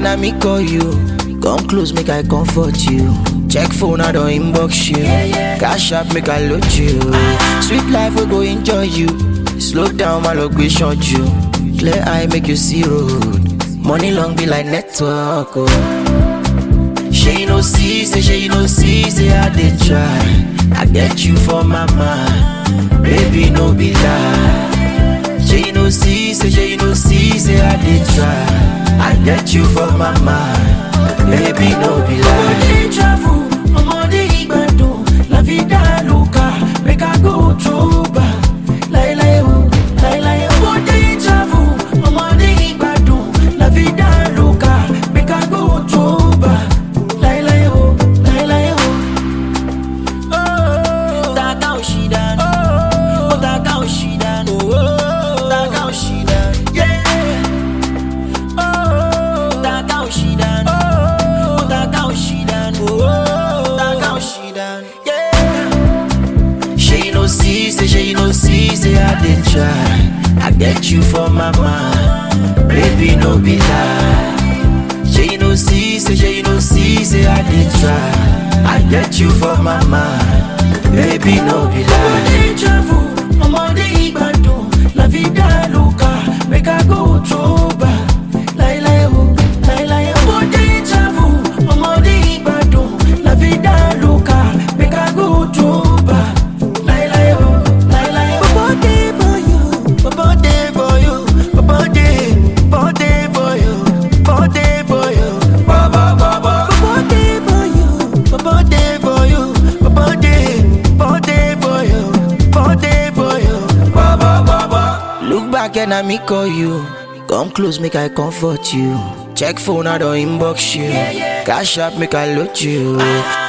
can I me call you? Come close, make I comfort you. Check phone, I don't inbox you. Cash up, make I load you. Sweet life, we go enjoy you. Slow down, my luck, we short you. Clear eye, make you see road. Money long be like network. Oh. She you no see, say she you no see, say I did try. I get you for my mind, baby no be lie. She you no see, say she you no see, say I did try. I get you for my mind, baby no be lie. Ọmọdé travel, ọmọdé ìgbàdùn, la vida loca, make I go through back. Láíláí o, láíláí o. Ọmọdé travel, ọmọdé ìgbàdùn, la vida loca, make I go through back. Láíláí o, láíláí o. Taka òṣìdán, ó taka òṣìdán, taka òṣìdán, yeah. Taka òṣìdán, ó taka òṣìdán, taka òṣìdán, yeah. She you no see, say she you no see, say I did try. I get you for my mind, baby no be lie. She you no see, say she you no see, say I did try. I get you for my mind, baby no be lie. Ọmọdé travel, ọmọdé ìgbàdùn, la vida loca, make I go through back. Láíláí o, láíláí o. Ọmọdé travel, ọmọdé ìgbàdùn, la vida loca, make I go through back. Láíláí o, láíláí o. Bobo dey for you, Bobo dey for you, Bobo dey, Bobo dey for you, Bobo dey for you, Bobo Bobo. Bobo dey for you, Bobo dey for you, Bobo dey, Bobo dey for you, Bobo dey for you, Bobo Bobo. Look back and I me call you, come close make I comfort you. Check phone I don't inbox you, cash up make I load you.